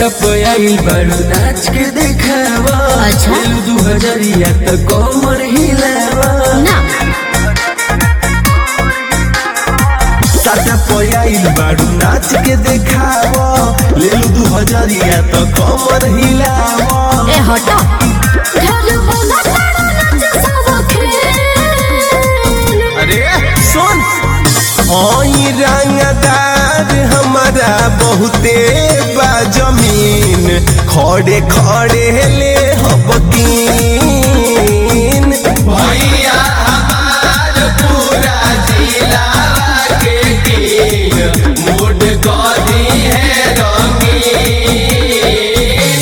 सटप आइल बड़ो नाच के देखावा अच्छा। लेलू दू हजरिया त कमर हिलावा ना सटप आइल बड़ो नाच के देखावा लेलू दू हजरिया त कमर हिलावा ए हटो घर बोला तारा नाच सब खेल अरे सुन ओई रंगदार हमारा बहुते बा जमीन खड़े खड़े ले हबकीन भैया हमार पूरा जिला के कीन मूड गदी है रंगीन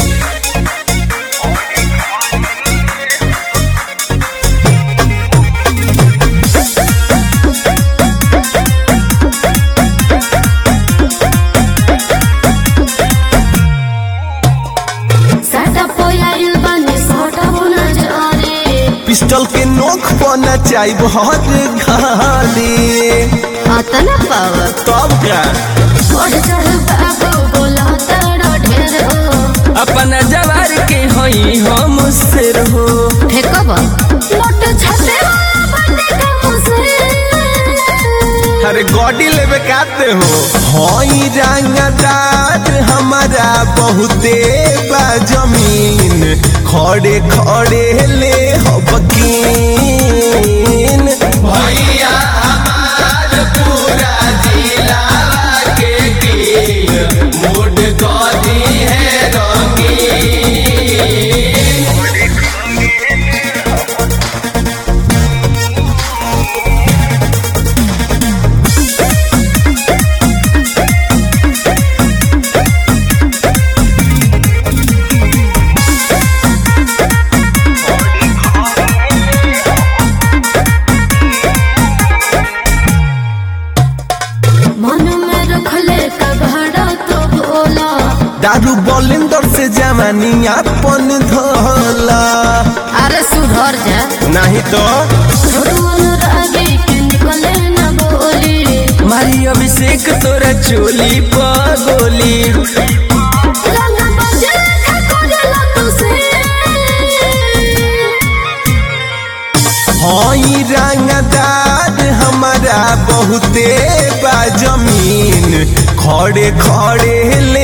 साटा पोयाइल बने साटा होना जारे पिस्टल के नोक पर नचाई बहुत घाली अतना पावर तब का बढ़ चढ़ बाबू बोला तारा ढेर हो अपना जवार के हई हम सिर हो फेकब मोट छते वाला बंदे का मुझसे अरे गॉडी लेवे काते हो हई रंगदार हमारा बहुते बा जमीन खड़े खड़े ले हबकीन भैया हमार पूरा जिला के कीन मूड गॉडी है रंगीन मन में रखले कबाड़ा तो बोला दारू बॉलिंदर से जवानी अपन धोला अरे सुधर जा नहीं तो छोटुअन रागे के निकले ना बोली मारी अभिषेक तोरा चोली पगोली रंगा बजे खा कोडेला तुसे हई रंगदार हमारा बहुते बा जमीन खड़े खड़े ले